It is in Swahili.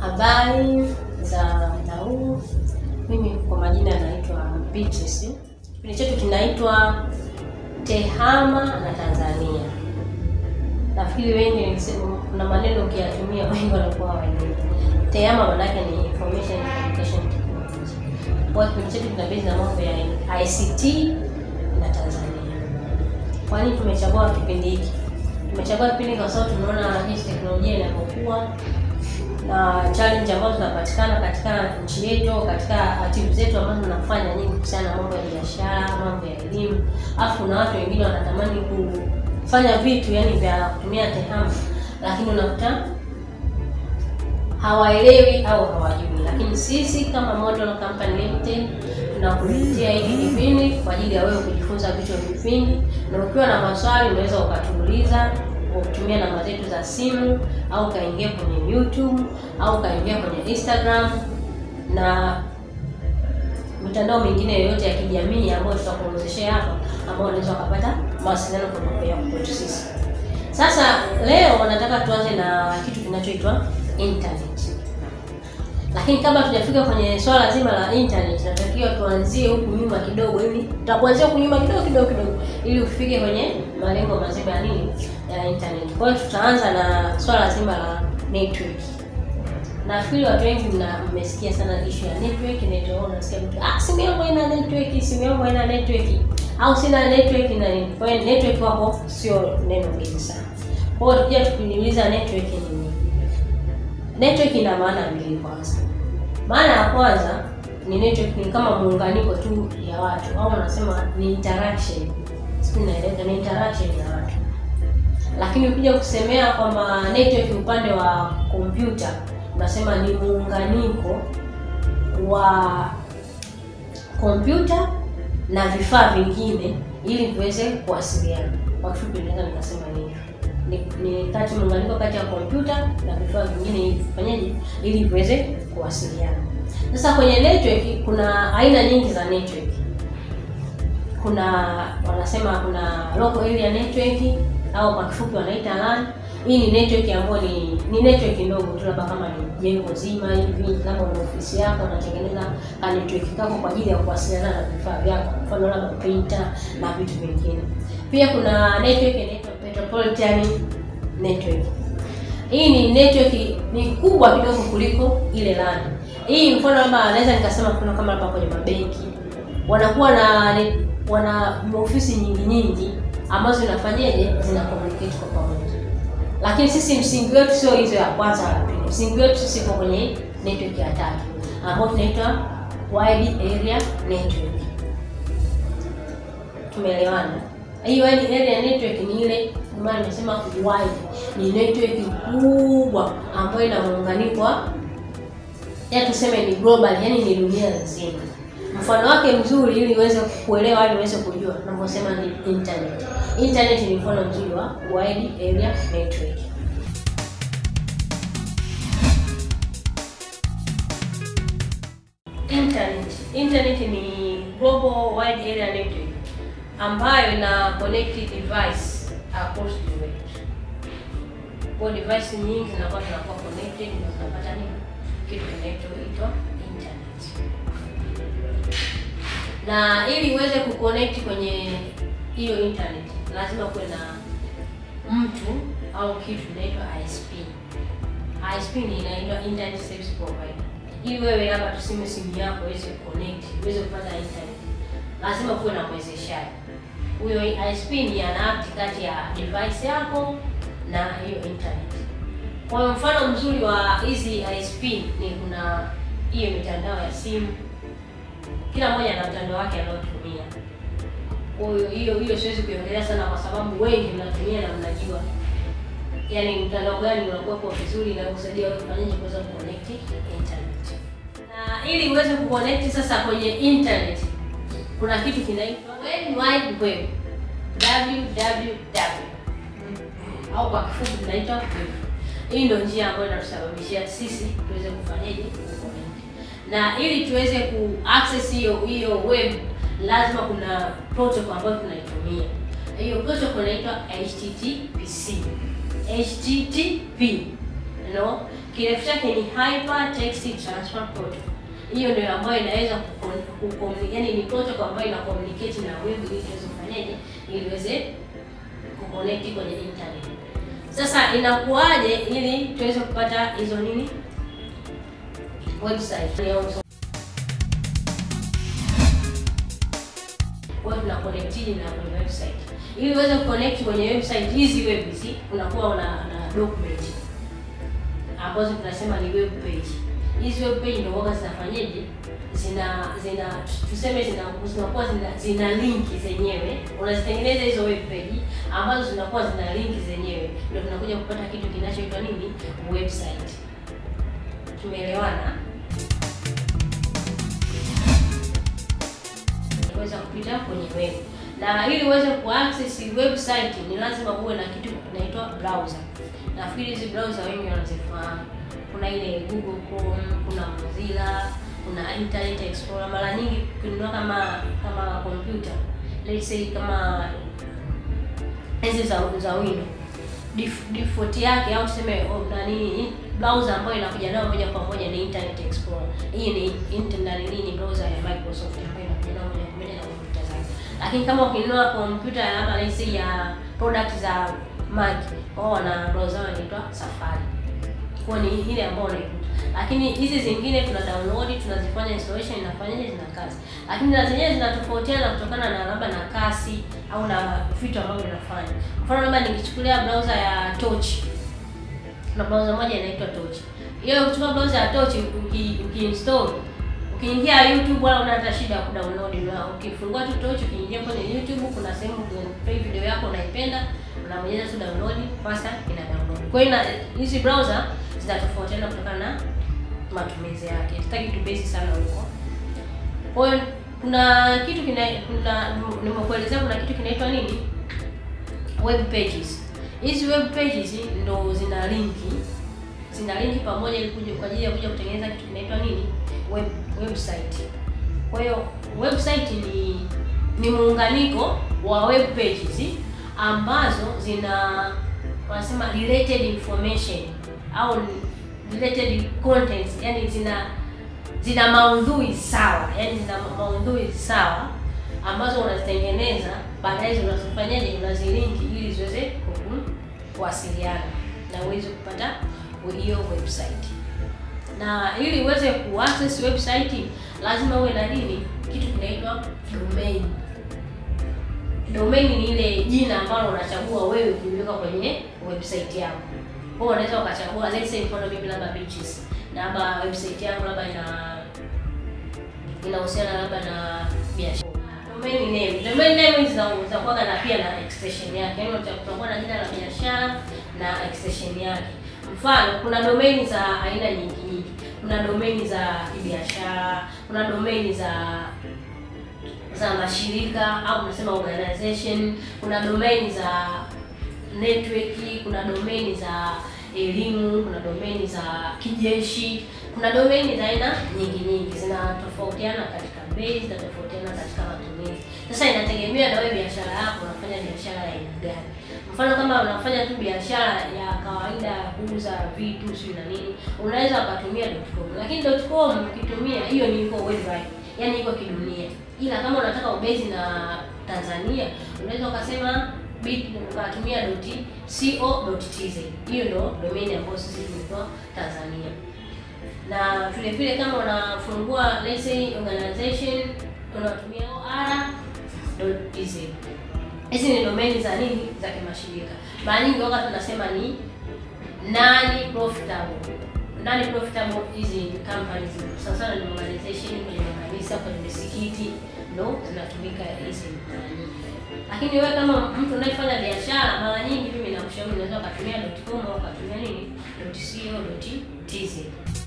Habari za muda huu, mimi kwa majina naitwa Beatrice. Kipindi chetu kinaitwa TEHAMA na Tanzania. Nafikiri wengi nikisema, kuna maneno ukiyatumia wengi wanakuwa hawaelewi. TEHAMA maana yake ni Information and Communication Technology. Kwa hiyo kipindi chetu kinabezi na mambo ya ICT na Tanzania. Kwa nini tumechagua kipindi hiki? Tumechagua kipindi kwa sababu tumeona jinsi teknolojia inapokuwa na challenge ambazo zinapatikana katika nchi yetu, katika activities zetu ambazo tunafanya nyingi kuhusiana na mambo ya biashara, mambo ya elimu. Alafu kuna watu wengine wanatamani kufanya vitu yani vya kutumia TEHAMA, lakini unakuta hawaelewi au hawajui. Lakini sisi kama Model Company Limited tunakuletea hiki kipindi kwa ajili ya wewe kujifunza vitu vingi, na ukiwa na maswali unaweza ukatuuliza kwa kutumia namba zetu za simu au ukaingia kwenye YouTube au ukaingia kwenye Instagram na mitandao mingine yoyote ya kijamii ambayo tutakuongezeshea hapa, ambao unaweza ukapata mawasiliano kutoka kwetu sisi. Sasa leo nataka tuanze na kitu kinachoitwa internet, lakini kabla tujafika kwenye swala zima la internet, natakiwa tuanzie huku nyuma kidogo, ili tutakuanzia huku nyuma kidogo kidogo kidogo, ili ufike kwenye malengo mazima ya nini ya internet. Kwa hiyo tutaanza na swala zima la network. Nafikiri watu wengi mna mmesikia sana issue ya network, network unasikia mtu ah, simu yangu haina network, simu yangu haina network au sina network na nini. Kwa hiyo network wako sio neno geni sana. Kwa hiyo tukija tukiuliza network ni nini? Network ina maana mbili kwanza. Maana ya kwanza ni network ni kama muunganiko tu ya watu au wanasema ni interaction. Sisi naeleza ni interaction ya watu. Lakini ukija kusemea kwamba network upande wa kompyuta unasema ni muunganiko wa kompyuta na vifaa vingine ili viweze kuwasiliana. Kwa kifupi naweza nikasema hivyo. Ni, ni kati muunganiko kati ya kompyuta na vifaa vingine ili vifanyeje, ili viweze kuwasiliana. Sasa kwenye network kuna aina nyingi za network. Kuna wanasema kuna local area network au kwa kifupi wanaita LAN. Hii ni network ambayo ni ni network ndogo tu, labda kama ni jengo zima hivi, kama una ofisi yako unatengeneza ka network kako kwa ajili ya kuwasiliana na vifaa vyako, mfano labda printer na vitu vingine. Pia kuna network inaitwa metropolitan network. Hii ni network ni kubwa kidogo kuliko ile LAN. Hii mfano labda naweza nikasema kuna kama hapa kwenye mabenki wanakuwa na wana ofisi nyingi nyingi ambazo zinafanyaje zina communicate kwa pamoja, lakini sisi msingi wetu sio hizo ya kwanza la pili. Msingi wetu sisi uko kwenye network ya tatu ambayo tunaitwa wide area network. Tumeelewana? Hii wide area network ni ile maana nimesema wide, ni network kubwa ambayo ina muunganiko wa ya tuseme ni global, yani ni dunia nzima. Mfano wake mzuri ili uweze kuelewa ili uweze kujua, tunaposema ni internet. Internet ni mfano mzuri wa wide area network. Internet. Internet ni global wide area network ambayo ina connect device across the world. Kwa device nyingi zinakuwa zinakuwa connected na tunapata nini? Kitu kinachoitwa internet. Na ili uweze kuconnect kwenye hiyo internet lazima kuwe na mtu au kitu inaitwa ISP. ISP ni inaitwa internet service provider. Ili wewe hapa tuseme simu yako iweze kuconnect, iweze kupata internet, lazima kuwe na mwezeshaji. Huyo ISP ni ana act kati ya device yako na hiyo internet. Kwa mfano mzuri wa hizi ISP ni kuna hiyo mitandao ya simu kila mmoja ana mtandao wake anaotumia. Kwa hiyo hiyo hiyo siwezi kuiongelea sana, kwa sababu wengi mnatumia na mnajua, yaani mtandao gani unakuwa vizuri na kusaidia wewe kufanyaje kuweza kuconnect internet. Na ili uweze kuconnect sasa kwenye internet, kuna kitu kinaitwa World Wide Web, www au kwa kifupi tunaitwa web. Hii ndio njia ambayo inatusababishia sisi tuweze kufanyaje kuconnect na ili tuweze ku access hiyo hiyo web lazima kuna protocol ambayo tunaitumia. Hiyo protocol inaitwa HTTPC. HTTP. You know, kirefu chake ni Hypertext Transfer Protocol. Hiyo ndio ambayo inaweza kucommunicate, yani ni protocol ambayo ina communicate na web ili iweze kufanyaje, ili iweze kuconnect kwenye internet. Sasa inakuwaje ili tuweze kupata hizo nini website kwa tuna connect na kwenye website. Ili uweze kuconnect kwenye website hizi web hizi unakuwa una na document ambazo tunasema ni web page. Hizi web page ndio waga zinafanyaje? Zina zina tuseme zina zinakuwa zina, zina linki zenyewe. Unazitengeneza hizo web page ambazo zinakuwa zina linki zenyewe. Ndio tunakuja kupata kitu kinachoitwa nini? Website. Tumeelewana? Kuweza kupita kwenye web na ili uweze kuaccess website ni lazima uwe na kitu kinaitwa browser. Nafikiri hizi browser wengi wanazifahamu. Kuna ile Google Chrome, kuna Mozilla, kuna Internet Explorer. Mara nyingi ukinunua kama kama computer, let's say kama hizi za za Windows Def, default yake au tuseme nani browser ambayo inakuja nayo moja kwa moja ni Internet Explorer. Hii ni internet nini browser ya Microsoft ambayo inakuja nayo moja kwa moja na kompyuta zake. Lakini kama ukinunua kompyuta labda let's say ya product za Mac, wao wana browser inaitwa Safari. Kwa ni ile ambayo unaikuta. Lakini hizi zingine tuna download, tunazifanya installation inafanyaje zina kasi. Lakini na zenyewe zinatofautiana kutokana na labda na kasi au na vitu ambavyo vinafanya. Mfano labda nikichukulia browser ya Torch. Kuna browser moja inaitwa Torch. Hiyo ukichukua browser ya Torch ukiinstall ukiingia YouTube wala una hata shida ya kudownload na ukifungua tu Torch ukiingia kwenye YouTube kuna sehemu play video yako unaipenda unabonyeza tu download pasa ina download. Kwa hiyo hizi browser zinatofautiana kutokana na matumizi yake. Sitaki tu base sana huko. Kwa hiyo kuna kitu kina kuna nimekuelezea kuna kitu kinaitwa nini? Web pages. Hizi web pages ndo zina linki zina linki pamoja ili kuja kwa ajili ya kuja kutengeneza kitu kinaitwa nini? Web website. Kwa hiyo website ni ni muunganiko wa web pages ambazo zina wanasema related information au related contents, yani zina zina maudhui sawa, yani zina maudhui sawa ambazo unazitengeneza, baadaye unazifanyaje, unazilinki ili ziweze kuwasiliana na uweze kupata hiyo website. Na ili uweze kuaccess website lazima uwe na nini, kitu kinaitwa domain. Domain ni ile jina ambalo unachagua wewe kuliweka kwenye website yako. Kwa hiyo unaweza ukachagua let's say mfano mimi labda beaches. Na labda website yangu labda ina inahusiana labda na biashara. Domain name. Domain name zinakuwa na pia na extension yake. Yaani utakuwa na jina la biashara na extension yake. Mfano kuna domain za aina nyingi nyingi. Kuna domain za kibiashara, kuna domain za za mashirika au tunasema organization, kuna domain za network, kuna domain za elimu, kuna domain za kijeshi, kuna domain za aina nyingi nyingi, zinatofautiana katika bei, zinatofautiana katika matumizi. Sasa inategemea na wewe biashara yako unafanya biashara ya aina gani. Mfano kama unafanya tu biashara ya kawaida ya kuuza vitu sio na nini, unaweza ukatumia .com, lakini .com ukitumia hiyo ni iko worldwide, yani iko kidunia. Ila kama unataka ubezi na Tanzania, unaweza ukasema bit ukatumia .co.tz. Hiyo ndo domain ambayo sisi tumetoa Tanzania. Na vile vile kama unafungua let's say organization unatumia or.tz. Hizi ni domain za nini? Za kimashirika. Mara nyingi wakati tunasema ni nani profitable. Nani profitable hizi companies. Sasa sana ni organization kwenye makanisa, kwenye misikiti ndo zinatumika hizi mara nyingi. Lakini wewe kama mtu unayefanya biashara, mara nyingi mimi nakushauri unaweza ukatumia .com au ukatumia nini? .co.tz.